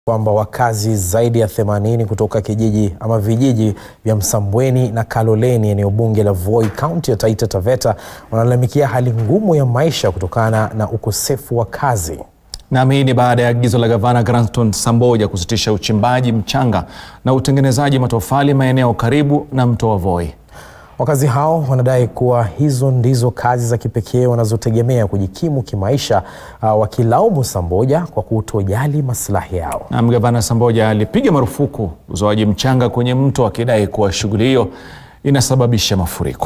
kwamba wakazi zaidi ya 80 kutoka kijiji ama vijiji vya Msambweni na Kaloleni eneo bunge la Voi kaunti ya Taita Taveta wanalalamikia hali ngumu ya maisha kutokana na ukosefu wa kazi. Nam, hii ni baada ya agizo la gavana Granton Samboja kusitisha uchimbaji mchanga na utengenezaji matofali maeneo karibu na mto wa Voi. Wakazi hao wanadai kuwa hizo ndizo kazi za kipekee wanazotegemea kujikimu kimaisha, uh, wakilaumu Samboja kwa kutojali maslahi yao. Nam, gavana Samboja alipiga marufuku uzoaji mchanga kwenye mto akidai kuwa shughuli hiyo inasababisha mafuriko.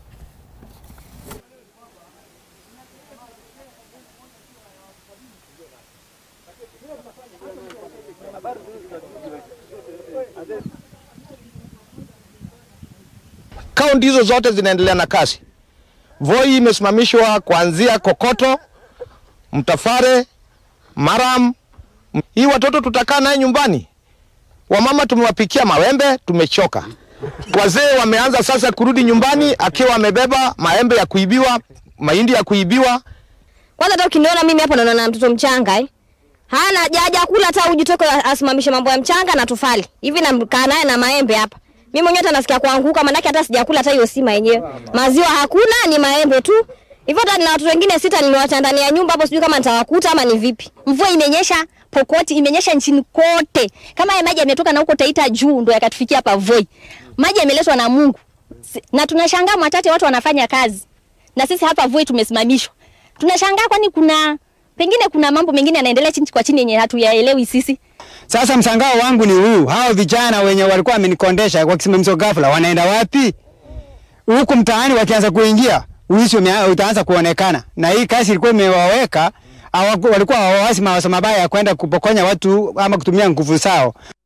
Kaunti hizo zote zinaendelea na kazi. Voi imesimamishwa kuanzia Kokoto, Mtafare, Maram. Hii watoto tutakaa naye nyumbani. Wamama tumewapikia mawembe, tumechoka. Wazee wameanza sasa kurudi nyumbani akiwa amebeba maembe ya kuibiwa, mahindi ya kuibiwa. Kwanza hata ukiniona mimi hapa naona na mtoto mchanga eh. Hana haja kula hata uji toka asimamishe mambo ya mchanga na tufali. Hivi namkaa naye na maembe hapa. Mimi mwenyewe hata nasikia kuanguka manake hata sijakula hata hiyo sima yenyewe. Maziwa hakuna ni maembe tu. Hivyo hata nina watoto wengine sita nimewacha ndani ya nyumba hapo sijui kama nitawakuta ama ni vipi. Mvua imenyesha Pokoti, imenyesha nchini kote. Kama haya maji yametoka na huko Taita juu ndo yakatufikia hapa Voi. Maji yameletwa na Mungu. Na tunashangaa Mwatate watu wanafanya kazi. Na sisi hapa Voi tumesimamishwa. Tunashangaa kwani kuna pengine kuna mambo mengine yanaendelea chini kwa chini yenye hatuyaelewi sisi. Sasa msangao wangu ni huu, hao vijana wenye walikuwa wamenikondesha kwa kisimamizo ghafla wanaenda wapi? Huku mtaani wakianza kuingia, uishi utaanza kuonekana, na hii kazi ilikuwa imewaweka walikuwa hawawasi mawazo mabaya ya kwenda kupokonya watu ama kutumia nguvu zao.